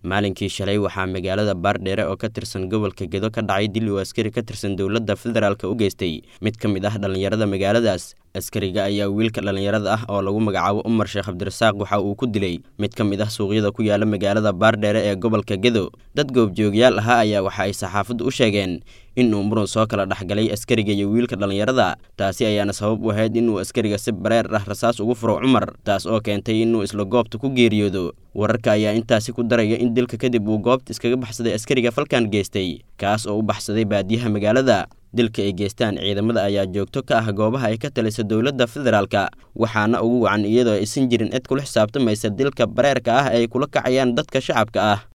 maalinkii shalay waxaa magaalada baardheere oo ka tirsan gobolka gedo ka dhacay dil uu askari ka tirsan dowladda federaalk u geystay mid ka mid ah dhallinyarada magaaladaas askariga ayaa wiilka dhallinyarada ah oo lagu magacaabo umar sheekh cabdirasaaq waxa uu ku dilay mid ka mid ah suuqyada ku yaala magaalada baardheere ee gobolka gedo dad goobjoogyaal ahaa ayaa waxa ay saxaafaddu u sheegeen inuu muran soo kala dhexgalay askariga iyo wiilka dhallinyarada taasi ayaana sabab u ahayd inuu askariga si bareer ah rasaas ugu furo cumar taas oo keentay inuu isla goobta ku geeriyoodo wararka ayaa intaasi ku daraya in dilka kadib uu goobta iskaga baxsaday askariga falkan geystay kaas oo u baxsaday baadiyaha magaalada dilka ay geystaan ciidamada ayaa joogto ka ah goobaha ay ka talisa dowladda federaalka waxaana ugu wacan iyadoo aysan jirin cid kula xisaabtamaysa dilka bareerka ah ay kula kacayaan dadka shacabka ah